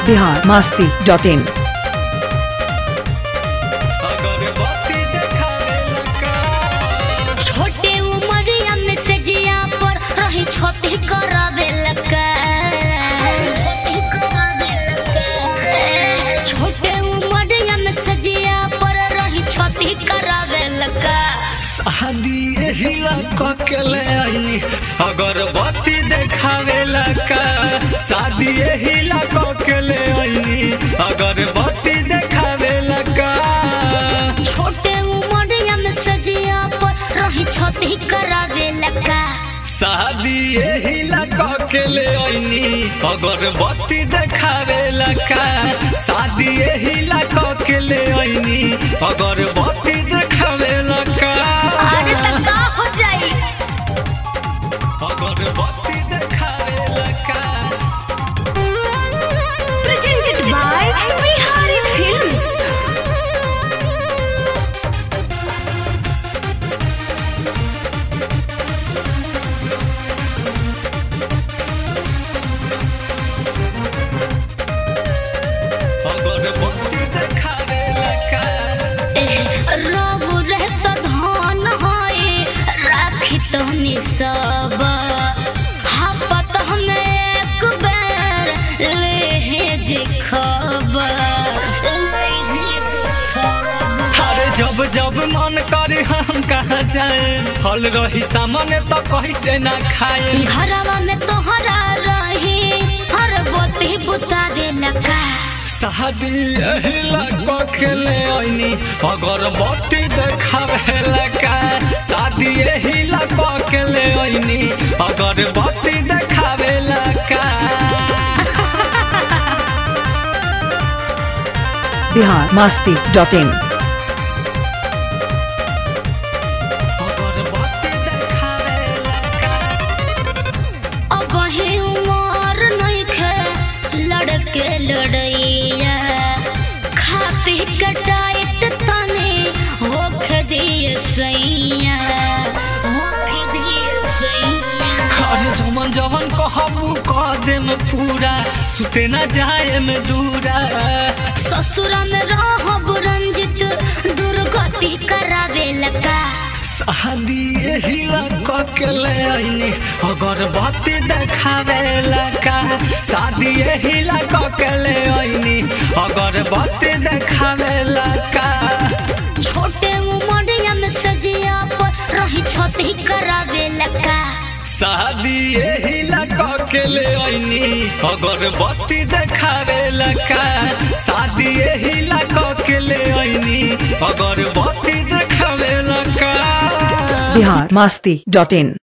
Bihar Masti dot in अगरबत्ती देखावे लगा छोटे उमरिया में से जिया पर रही छोटी करावे लगा छोटी करावे लगा छोटे उमरिया में से जिया पर रही छोटी करावे लगा शादी यही लगा के ले आई अगरबत्ती देखावे लगा शादी यही लगा के ले आई अगरबत्ती देखावे लगा छोटे उमरिया में से जिया पर रही छोटी करावे लगा शादी यही लगा के ले आई अगरबत्ती देखावे लगा शादी यही लगा के ले आई अगरबत्ती देखावे लगा अरे तक का हो जाई अगरबत्ती देखावे लगा presented by Bihari Films. अगरबत्ती देखावे लगा रघु रहत धन है राखी तहनी सब हापत हम एक बेर लेहेज खबर लेहेज खबर अरे जब जब मन करे हम कहाँ जाए फल रही सामने तो कहीं से ना खाए घरवा में तोहरा रही हर बोती बुतावे लगा शादी यही लगा के ले आईनी अगरबत्ती देखावे लगा शादी यही लगा के ले आईनी अगरबत्ती देखावे लगा बिहार मास्ती डॉट इन अगरबत्ती देखावे लगा अब ही उमर नहीं खे लड़के लड़ैया खा पी के टाइट तने होख दिए सैया होख दिए सैया अरे जवन जवन कहबू कह दे में पूरा सुते न जाए में दूरा ससुरा में रहब रंजित दुर्गति करावे लगा शादी यही लगा के ले आईनी अगरबत्ती देखावे लगा शादी यही लगा के ले आईनी अगरबत्ती देखावे लगा छोटे उमरिया में सजिया पर रही छोटी करावे लगा शादी यही लगा के ले आईनी अगरबत्ती देखावे लगा शादी यही लगा के ले आईनी अगरबत्ती देखावे लगा बिहार मास्ती डॉट इन